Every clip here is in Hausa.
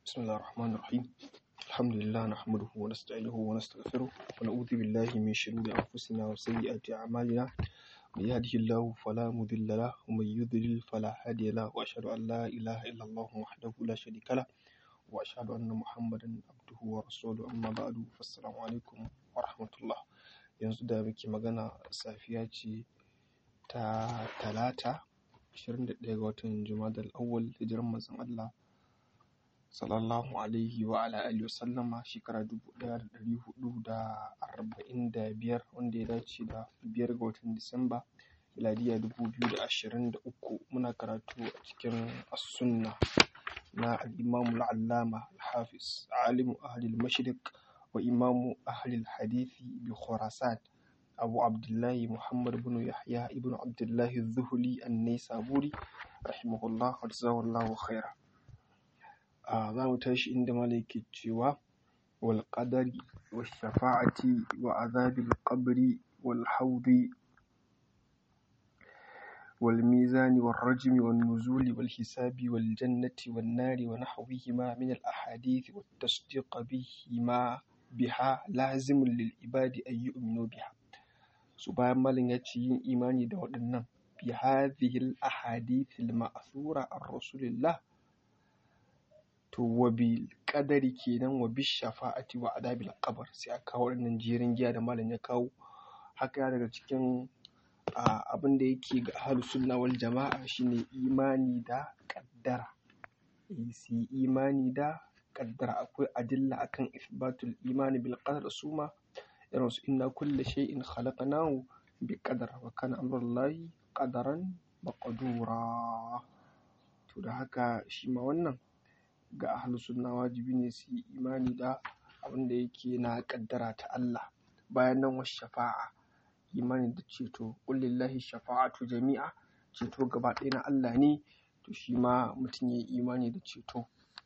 بسم الله الرحمن الرحيم الحمد لله نحمده ونستعينه ونستغفره ونعوذ بالله من شرور أنفسنا وسيئات أعمالنا من يهده الله فلا مضل له ومن يضلل فلا هادي له وأشهد أن لا إله إلا الله وحده لا شريك له وأشهد أن محمدا عبده ورسوله أما بعد فالسلام عليكم ورحمة الله yanzu da muke magana safiya ce ta talata 21 ga watan jumadal awwal hijiran manzon Allah sallallahu alaihi wa ala alihi wa sallama shekara 1445 wanda ya dace da biyar ga watan disamba miladiya 2023 muna karatu a cikin as-sunna na al-imam al-allama al-hafiz alimu ahli al-mashriq wa imamu ahli al-hadithi bi khurasan abu abdullahi muhammad bin yahya ibn abdullahi zuhuli an-naisaburi rahimahullah wa jazakallahu khaira za mu tashi inda malai ke cewa wal qadari was shafa'ati wa azabil qabri wal hawdi wal mizani wal rajmi wan nuzuli wal hisabi wal jannati wan nari wa nahwihima min al ahadith wat tasdiq bihima biha lazimun lil ibadi ay yu'minu biha su bayan malin ya ce yin imani da waɗannan bi hadhihi al ahadith al ma'thura an rasulillah to wa bil qadari kenan wa bis shafa'ati wa adabil qabr sai aka kawo wannan jerin giya da malam ya kawo haka ya daga cikin abin da yake ga ahlus sunna wal jama'a shine imani da qaddara su imani da qaddara akwai adilla akan isbatul imani bil qadar suma irin su inna kulla shay'in khalaqnahu bi qadar wa kana amrullahi qadaran maqdura to da haka shi ma wannan ga ahlus sunna wajibi ne su yi imani da abin da yake na kaddara ta Allah bayan nan wasu shafa'a imani da ceto kullillahi shafa'atu jami'a ceto gaba ɗaya na Allah ne to shi ma mutum ya yi imani da ceto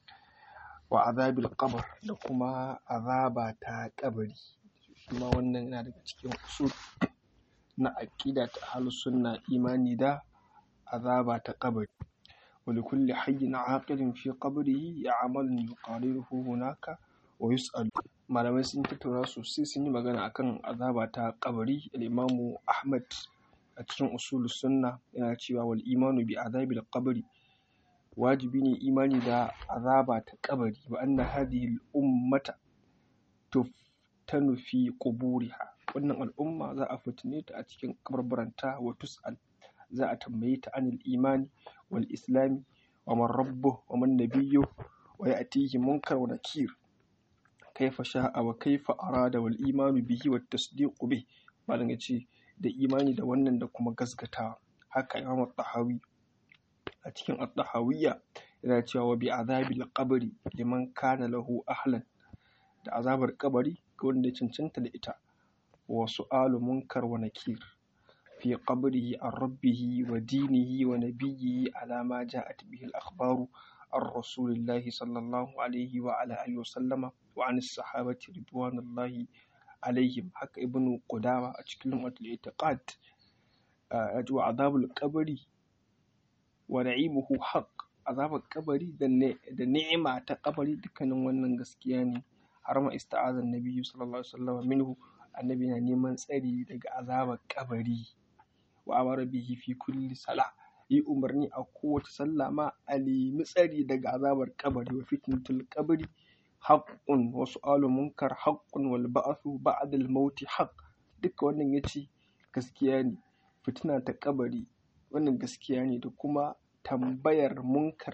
wa azabil qabr da kuma azaba ta kabari shi ma wannan yana daga cikin usul na aqida ta ahlus sunna imani da azaba ta kabari ولكل حي عاقل في قبره يعمل يقارنه هناك ويسأل malamai sun tattauna sosai sun yi magana akan azaba ta kabari al-imamu ahmad a cikin usul sunna yana cewa wal imanu bi azabil qabri wajibi ne imani da azaba ta kabari wa anna hadhihi al-ummata tuftanu fi quburiha wannan al'umma za a fitine ta a cikin kabarbaranta wa tus'al za a tambaye ta anil imani wal islami wa man rabbuh wa man nabiyyu wa ya'tihi munkar wa nakir kaifa sha'a wa kaifa arada wal imanu bihi wat tasdiqu bih malam yace da imani da wannan da kuma gaskatawa haka imam at-tahawi a cikin at-tahawiyya yana cewa wa bi azabil qabri liman kana lahu ahlan da azabar kabari ga wanda ya cancanta da ita wa su'alu munkar wa nakir في قبره عن ربه ودينه ونبيه على ما جاءت به الأخبار عن رسول الله صلى الله عليه وعلى آله وسلم وعن الصحابة رضوان الله عليهم حق ابن قدامة أتكلم الاعتقاد وعذاب القبر ونعيمه حق عذاب القبر da ni'ima ta kabari dukkanin wannan gaskiya ne har ma ista'azan nabiyyu sallallahu alaihi wasallam minhu annabi na neman tsari daga azabar kabari wa amara bihi fi kulli sala yi umarni a kowace sallah ma a nemi tsari daga azabar kabari wa fitnatul kabari haqqun wa su'alu munkar haqqun wal ba'thu ba'da al maut haqq duka wannan yace gaskiya ne fitina ta kabari wannan gaskiya ne da kuma tambayar munkar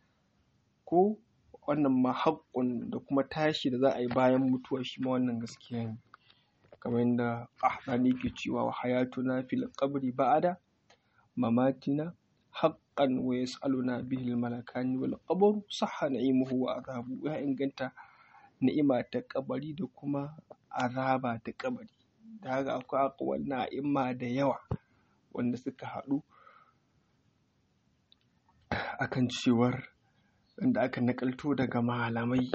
ko wannan ma haqqun da kuma tashi da za a yi bayan mutuwa shi ma wannan gaskiya ne kamar yadda ahdani ke cewa wa hayatuna fil qabri ba'da mamatina haqqan wa yas'aluna bihi al malakani wal qabru sahha na'imuhu wa azabu ya inganta ni'ima ta kabari da kuma azaba ta kabari da haka akwai akwai na'ima da yawa wanda suka haɗu akan cewar wanda aka nakalto daga malamai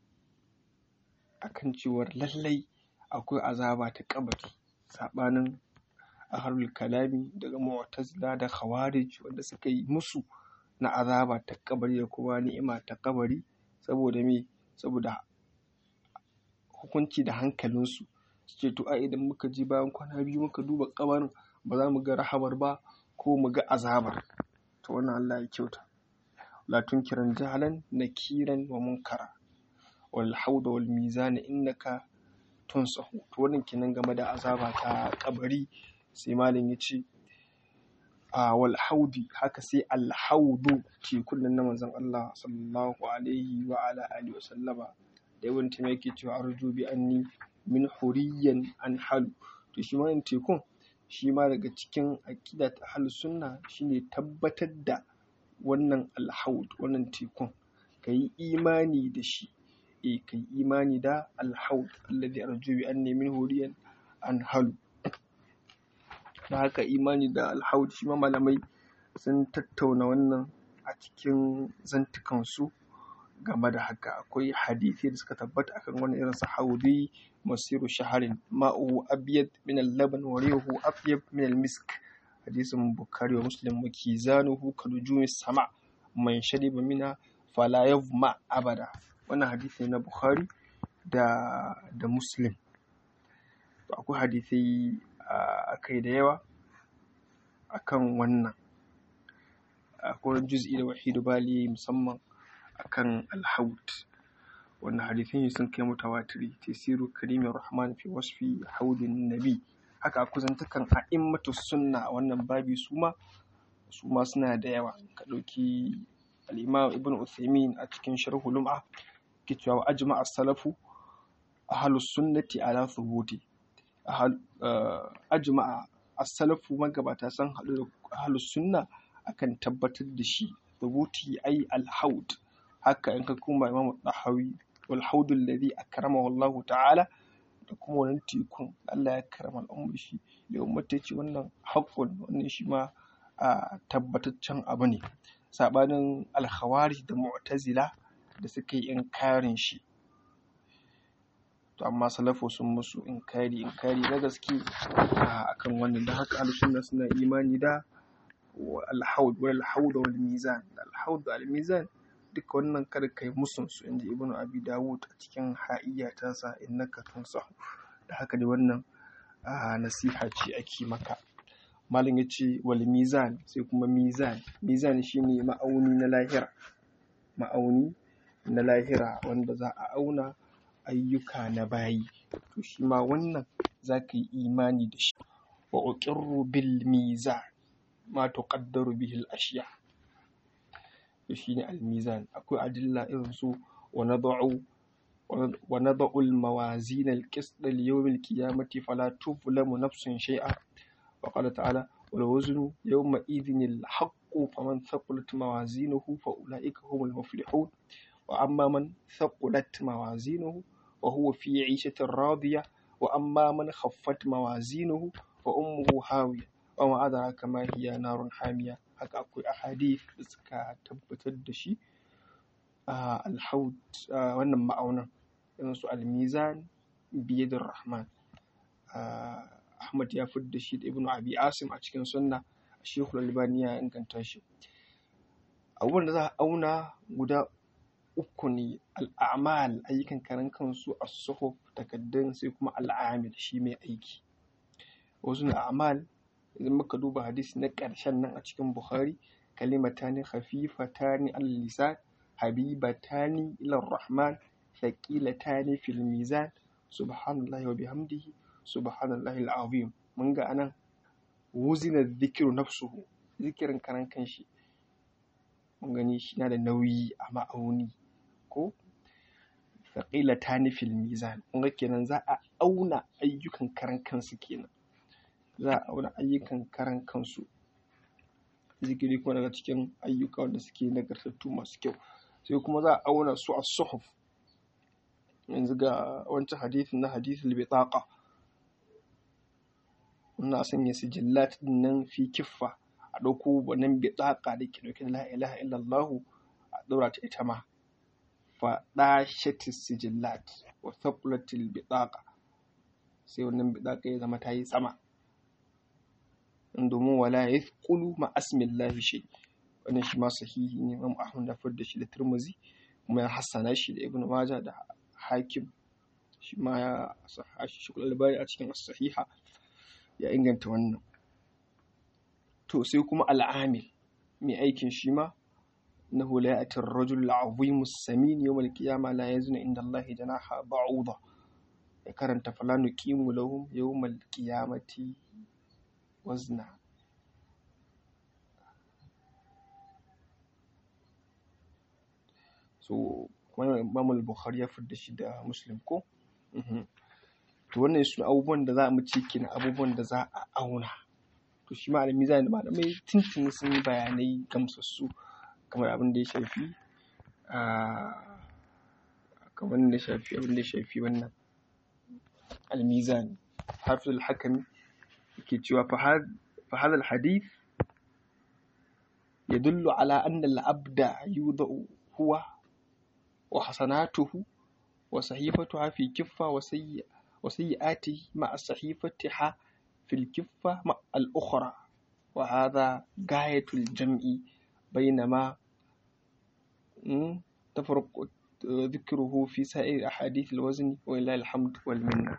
akan cewar lallai akwai azaba ta kabari saɓanin ahlul kalami daga mu'tazila da khawarij wanda suka yi musu na azaba ta kabari da kuma ni'ima ta kabari saboda me saboda hukunci da hankalinsu su ce to a idan muka je bayan kwana biyu muka duba kabarin ba za mu ga rahamar ba ko mu ga azabar to wannan Allah ya kyauta la tunkiran jahalan nakiran wa munkara wal hauda wal mizan innaka tunsahu to wannan kenan game da azaba ta kabari sai malam ya ce a wal haudi haka sai al haudu ke kullun na manzon Allah sallallahu alaihi wa ala alihi wa sallama da yawan ta yake cewa arju bi anni min huriyan an halu to shi ma tekun shi ma daga cikin aqida ta ahlus sunna shine tabbatar da wannan alhaud wannan tekun kayi imani da shi e kai imani da alhaud alladhi arju bi anni min huriyan an halu da haka imani da alhaud shi ma malamai sun tattauna wannan a cikin zantukansu game da haka akwai hadisi da suka tabbata akan wani irin sahaudi masiru shaharin ma'u abyad min al-laban wa rihu abyad min al-misk hadisin bukhari wa muslim wa kizanuhu kalujumi sama man shariba mina fala yavma abada wannan hadisi ne na bukhari da da muslim akwai hadisai akai da yawa akan wannan akwai juz'i da wahidu bali musamman akan alhaut wannan hadithin sun kai mutawatiri tasiru karimin rahman fi wasfi haudin nabi haka a kuzantukan a'immatu sunna a wannan babi suma suma suna da yawa ka ɗauki al-imam ibn uthaymin a cikin sharhu lum'a ke cewa ajma as-salafu ahlus sunnati ala thubuti ajma as-salafu magabata sun haɗu da ahlus sunna akan tabbatar da shi thubuti ai al-haud haka in ka kuma imamu dahawi wal haudul ladhi akramahu Allah ta'ala da kuma wannan tekun Allah ya karama al'ummar shi da ummata ce wannan haqqun wannan shi ma a tabbataccen abu ne sabanin al-khawarij da mu'tazila da suka yi inkarin shi to amma salafu sun musu inkari inkari na gaske akan wannan da haka al-sunna suna imani da al-haud wal haud wal mizan al-haud wal mizan duka wannan kada kai musun su inji ibnu abi dawud a cikin ha'iyya ta sa innaka tunsahu da haka dai wannan nasiha ce ake maka malam yace wal mizan sai kuma mizan mizan shine ma'auni na lahira ma'auni na lahira wanda za a auna ayyuka na bayi to shi ma wannan za ka yi imani da shi wa uqirru bil mizan ma tuqaddaru bihi al ashiya shi ne almizan akwai adilla irin su wa nada'u wa nada'u al-mawazin al-qist li yawm al-qiyamati fala tuzlamu nafsun shay'a wa qala ta'ala wal waznu yawma idhin al-haqqu faman thaqulat mawazinuhu fa ulaika humul muflihun wa amma man thaqulat mawazinuhu wa huwa fi 'ishatin radiyah wa amma man khaffat mawazinuhu wa ummuhu hawiya wa ma adraka ma hiya narun hamiya haka akwai ahadith da suka tabbatar da shi a alhaud wannan ma'aunan irin su almizan biyadur rahman ahmad ya da shi da ibnu abi asim a cikin sunna shekul albani ya inganta shi abubuwan da za a auna guda uku ne al'amal ayyukan karan kansu a suhuf takaddun sai kuma al'amil shi mai aiki wasu na amal idan muka duba hadisi na ƙarshen nan a cikin Bukhari kalimatani khafifatani al-lisan habibatani ila rahman thaqilatani fil mizan subhanallahi wa bihamdihi subhanallahi al-azim mun ga anan wuzina dhikru nafsuhu zikirin karan kanshi mun gani shi na da nauyi a ma'auni ko thaqilatani fil mizan mun ga kenan za a auna ayyukan karan kansu kenan za a auna ayyukan karan kansu zikiri kuma daga cikin ayyuka wanda suke nagartattu masu kyau sai kuma za a auna su a suhuf yanzu ga wancan hadithin na hadithul bitaqa muna sanya sijillat din nan fi kiffa a ɗauko wannan bitaqa da ke ɗauke da la ilaha illallah a ɗaura ta ita ma fa dashatis sijillat wa thaqulatil bitaqa sai wannan bitaqa ya zama ta yi sama domin wala ya kulu ma asmillahi shi wannan shi ma sahihi ne Imam Ahmad da da shi da Tirmidhi kuma ya hassana shi da ibn majah da hakim shi ma ya shi shi albani a cikin sahiha ya inganta wannan to sai kuma al'amil mai aikin shi ma innahu la ya'ti ar-rajul al-'azim as-samin yawm al-qiyamah la yazna inda Allah janaha ba'uda ya karanta fala nuqimu lahum yawm al-qiyamati wazna so kuma Imam al-Bukhari ya fidda shi da Muslim ko to wannan su abubuwan da za mu ci kenan abubuwan da za a auna to shi ma mizan da malamai tuntuni sun yi bayanai gamsassu kamar abin da ya shafi kamar da ya shafi abin da ya shafi wannan almizan hafiz al-hakami yake cewa fa hadha al-hadith يدل على أن العبد يوضع هو وحسناته وصحيفتها في كفة وسيئ وسيئاته مع صحيفتها في الكفة مع الأخرى وهذا غاية الجمع بينما تفرق ذكره في سائر أحاديث الوزن ولله الحمد والمنة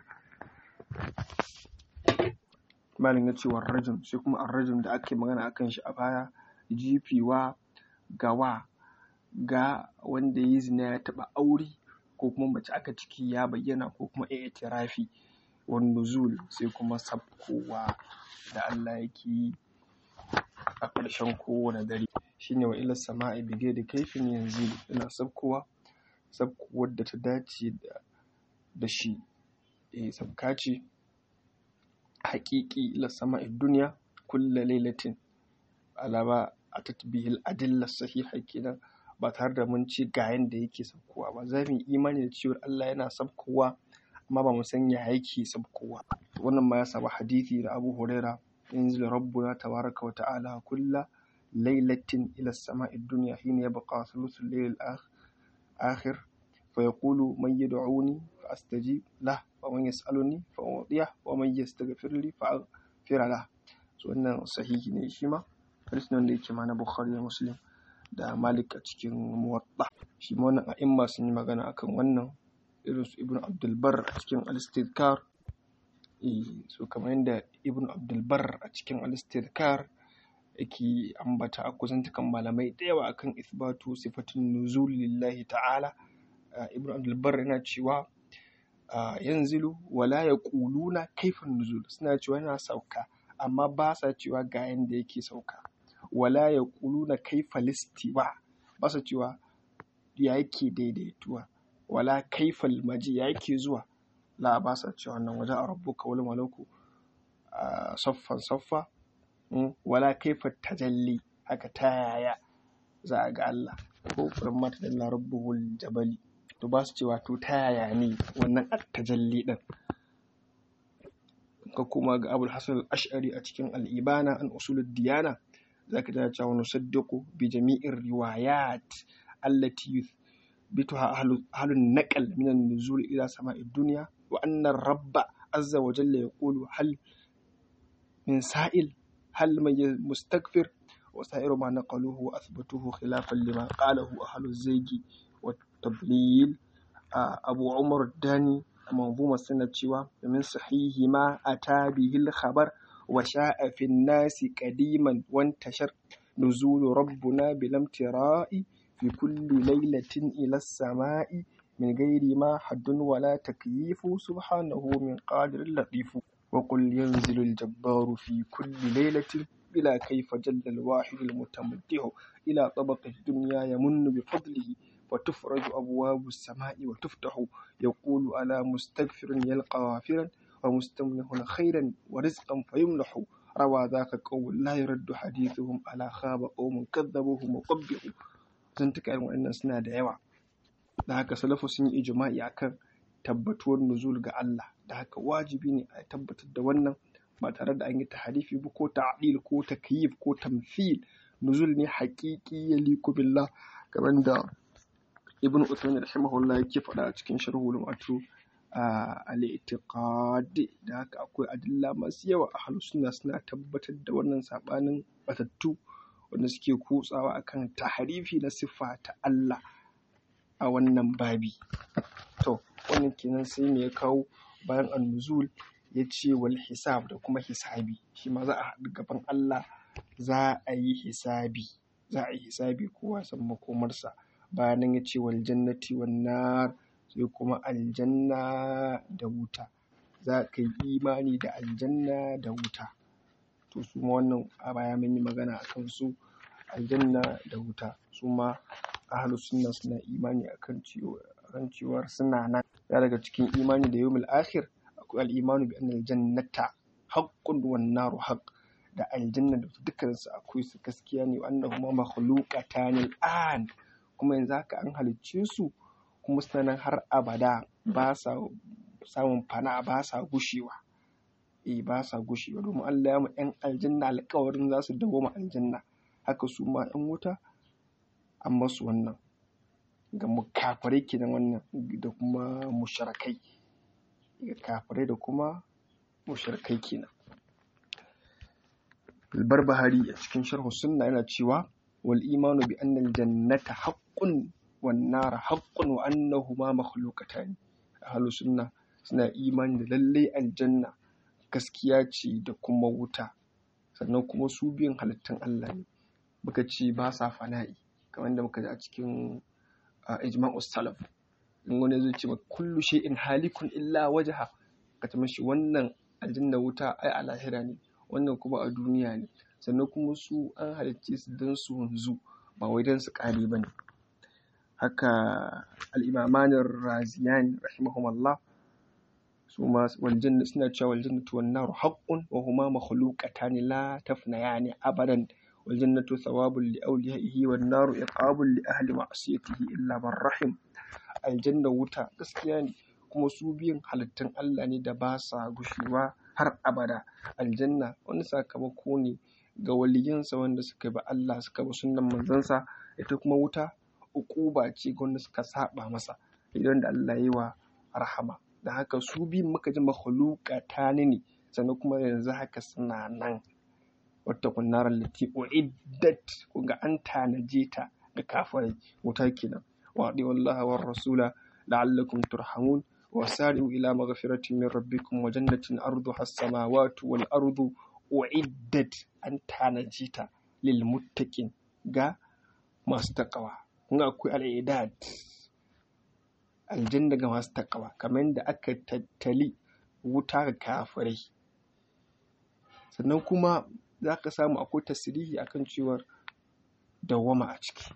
malin ya ce rajim sai kuma arrajim da ake magana akan shi a baya jifewa gawa ga wanda ya zina ya taɓa aure ko kuma mace aka ciki ya bayyana ko kuma i'tirafi wan nuzul sai kuma sabkowa da Allah yake yi a ƙarshen kowane dare shine wa ila sama'i bige da kaifin yanzu ina sabkowa sabkowar da ta dace da shi eh sabka ce haƙiƙi ila sama'i duniya kulla lailatin alaba a tatbihil adillar sahiha kenan ba tare da mun ce ga yanda yake sabkowa ba za mu yi imani da cewa Allah yana sabkowa amma ba mu san ya yake sabkowa wannan ma ya samu hadisi da Abu Huraira yanzu rabbuna tabaraka wa ta'ala kulla lailatin ila sama'id dunya hina yabqa thuluthul layl akhir fa yaqulu man yad'uni fa astajib lah wa man yas'aluni fa u'tiyah wa man yastaghfir li fa aghfir lah so wannan sahihi ne shi ma hadisi ne wanda yake ma na Bukhari da Muslim da Malik a cikin Muwatta shi ma wannan a'imma sun yi magana akan wannan irin su Ibn Abdul Barr a cikin Al-Istidkar eh so kamar yadda Ibn Abdul Barr a cikin Al-Istidkar yake ambata a kusantukan malamai da yawa akan isbatu sifatin nuzul lillahi ta'ala Ibn Abdul Barr yana cewa yanzilu wala yaquluna kaifan nuzul suna cewa yana sauka amma ba sa cewa ga yanda yake sauka wala ya na kaifa listiwa ba sa cewa ya yake daidaituwa wala kaifal maji ya yake zuwa la ba sa cewa wannan waje a rabbuka wal malaku saffan saffa wala kaifa tajalli haka ta yaya za a ga Allah ko kuran mata da rabbuhul jabali to ba su cewa to ta yaya ne wannan at-tajalli din ka kuma ga abul hasan al-ash'ari a cikin al-ibana an usulud diyana zaka tana cewa nusaddiqu bi jami'ir riwayat allati yuthbituha ahlun naqal min an-nuzul ila sama'i dunya wa anna rabba azza wa jalla yaqulu hal min sa'il hal man mustaghfir wa sa'iru ma naqaluhu wa athbatuhu khilafan lima qalahu ahlu zaygi wa tablil abu umar dani manzuma suna cewa min sahihi ma ata bihil khabar وشاء في الناس قديما وانتشر نزول ربنا بالامتراء في كل ليلة إلى السماء من غير ما حد ولا تكييف سبحانه من قادر لطيف وقل ينزل الجبار في كل ليلة بلا كيف جل الواحد المتمدح إلى طبق الدنيا يمن بفضله وتفرج أبواب السماء وتفتح يقول على مستغفر يلقى غافرا ومستمنح خيرا ورزقا فيمنح روى ذاك قوم لا يرد حديثهم على خاب قوم كذبوهم وقبحوا zantuka irin waɗannan suna da yawa da haka salafu sun yi ijma'i akan tabbatuwar nuzul ga Allah da haka wajibi ne a tabbatar da wannan ba tare da an yi taharifi ba ko ta'dil ko takyif ko tamthil nuzul ne haqiqi ya liku billah kamar da ibn Uthaymin rahimahullah yake faɗa a cikin sharhul wato al-i'tiqad da haka akwai adilla masu yawa a sunna suna tabbatar da wannan sabanin batattu wanda suke kutsawa akan taharifi na siffa ta Allah a wannan babi to wannan kenan sai me ya kawo bayan annuzul ya ce wal hisab da kuma hisabi shi ma za a haɗu gaban Allah za a yi hisabi za a yi hisabi kowa san makomarsa bayan nan ya ce wal jannati wan nar sai kuma aljanna da wuta za ka yi imani da aljanna da wuta to su ma wannan a baya mun yi magana a kan su aljanna da wuta su ma ahlus sunna suna imani akan cewa akan cewar suna nan ya daga cikin imani da yawmul akhir akwai al-imanu bi anna al-jannata haqqun wan naru haqq da aljanna da dukkan su akwai su gaskiya ne wa annahuma makhluqatan al-an kuma yanzu haka an halicce su kuma suna nan har abada ba sa samun fana ba sa gushewa eh ba sa gushewa domin Allah ya mu yan aljanna alƙawarin za su dawo aljanna haka su ma yan wuta an masu wannan ga kafirai kenan wannan da kuma mushrikai ga kafirai da kuma mushrikai kenan Bahari a cikin sharhu sunna yana cewa wal imanu bi anna al jannata haqqun wan nar haqqun wa annahuma makhluqatan ahlus sunna suna imani da lallai aljanna gaskiya ce da kuma wuta sannan kuma su biyan halittun Allah ne muka ce ba sa fana'i kamar da muka ji a cikin ijma'u salaf in wani zai ce kullu shay'in halikun illa wajha ka ta mashi wannan aljanna wuta ai a lahira ne wannan kuma a duniya ne sannan kuma su an halicce su don su wanzu ba wai don su kare ba ne haka al'imamanin raziyani rahimahumallah su ma waljanna suna cewa waljannatu wan naru haqqun wa huma makhluqatan la tafnayani abadan waljannatu thawabun li awliyaihi wan naru iqabun li ahli ma'siyatihi illa man rahim aljanna wuta gaskiya ne kuma su biyan halittun Allah ne da ba sa gushewa har abada aljanna wani sakamako ne ga waliyansa wanda suka bi Allah suka bi sunnan manzansa ita kuma wuta uquba ce ga wanda suka saba masa idan da Allah yi wa rahama da haka su biyun muka ji makhluqatani ne sannan kuma yanzu haka suna nan wata kunnarar lati uiddat ga an tanaje ta ga kafirai wuta kenan wa wallahi war rasula la'allakum turhamun وسارعوا إلى مغفرة من ربكم وجنة أرضها السماوات والأرض أعدت أن تنجيتا للمتقين ga masu takawa kun akwai al'idad aljanna ga masu takawa kamar yadda aka tattali wuta ga kafirai sannan kuma za ka samu akwai tasirihi akan cewar dawwama a ciki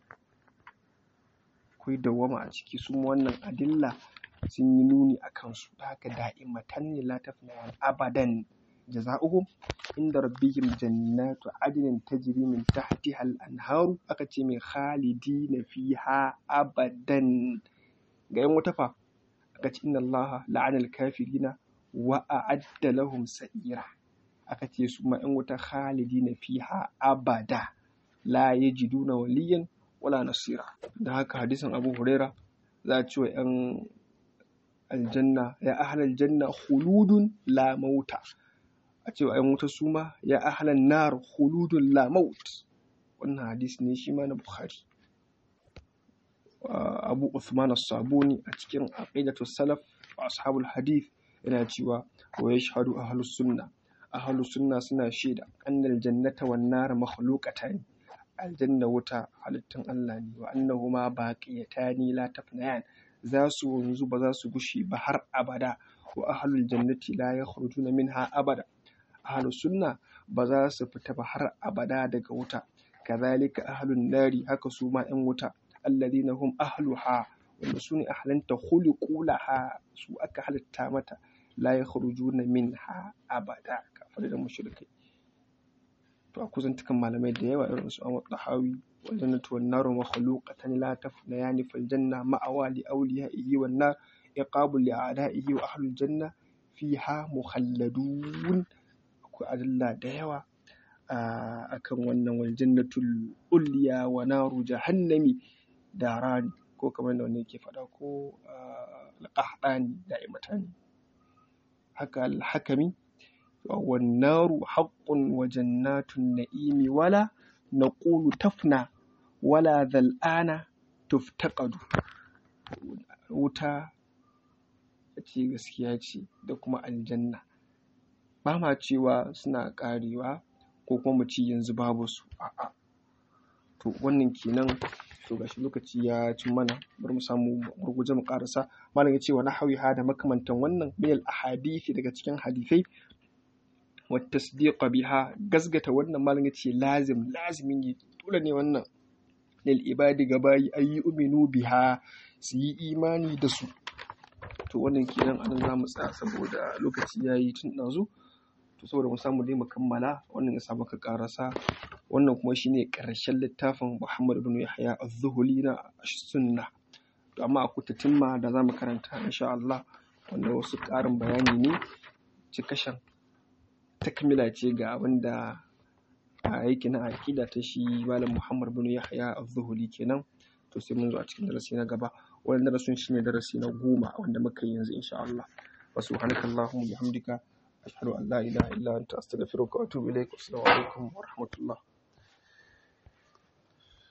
akwai dawwama a ciki su wannan adilla sun yi nuni a kansu da haka da'imatan ne la tafna abadan jaza'uhum inda rabbihim jannatu adnin tajri min tahtiha al-anharu aka ce mai khalidina fiha abadan ga yan wata fa aka ce inna Allah la'ana al-kafirina wa a'adda lahum sa'ira aka ce su ma yan wata khalidina fiha abada la yajiduna waliyan wala nasira da haka hadisin Abu Huraira za a ce wa yan aljanna ya ahlal janna khuludun la mauta a cewa ai wuta su ma ya ahlan nar khuludun la maut wannan hadisi ne shi ma na bukhari abu usman as-sabuni a cikin aqidatu salaf wa ashabul hadith yana cewa wa yashhadu ahlus sunna ahlus sunna suna shaida annal jannata wan nar makhluqatan aljanna wuta halittun Allah ne wa annahuma baqiyatani la tafnayan za su wanzu ba za su gushe ba har abada wa ahlul jannati la yakhrujuna minha abada ahlus sunna ba za su fita ba har abada daga wuta kazalika ahlun nari haka su ma yan wuta alladhina hum ahluha wanda su ne ahlanta khuliqu laha su aka halitta mata la yakhrujuna minha abada kafir da mushrikai to a kuzantukan malamai da yawa irin su Ahmad Tahawi والجنة والنار مخلوقة لا تفنيان فالجنة مأوى لأوليائه والنار عقاب لأعدائه وأهل الجنة فيها مخلدون أكو أدلة ديوة akan wannan waljannatul ulya wa naru jahannami darani ko kamar da wani yake faɗa ko alƙahdani da'imatani haka alhakami wan naru haqqun wa jannatun na'imi wala naqulu tafna wala zal'ana tuftaqadu wuta ce gaskiya ce da kuma aljanna ba ma cewa suna ƙarewa ko kuma mu ce yanzu babu su a'a to wannan kenan to gashi lokaci ya cin mana bari mu samu gurguje mu karasa malam ya ce wa nahawiha da makamantan wannan min al ahadithi daga cikin hadithai wa tasdiqa biha gasgata wannan malam ya ce lazim lazimi ne dole ne wannan lil ibadi gabayi ayi uminu biha su yi imani da su to wannan kenan anan za mu tsaya saboda lokaci ya yi tun ɗazu to saboda mu samu dai mu kammala wannan ya samu ka karasa wannan kuma shine ƙarshen littafin Muhammad bin Yahya az-Zuhuli na sunna to amma akwai tatimma da za mu karanta insha Allah wanda wasu ƙarin bayani ne cikashin takmila ce ga abin da yake na aƙida ta shi malam Muhammad bin Yahya az-Zuhuli kenan to sai mun zo a cikin darasi na gaba wannan darasin shine darasi na goma wanda muka yi yanzu insha Allah wa subhanakallahumma bihamdika ashhadu an la ilaha illa anta astaghfiruka wa atubu ilaik assalamu alaikum wa rahmatullah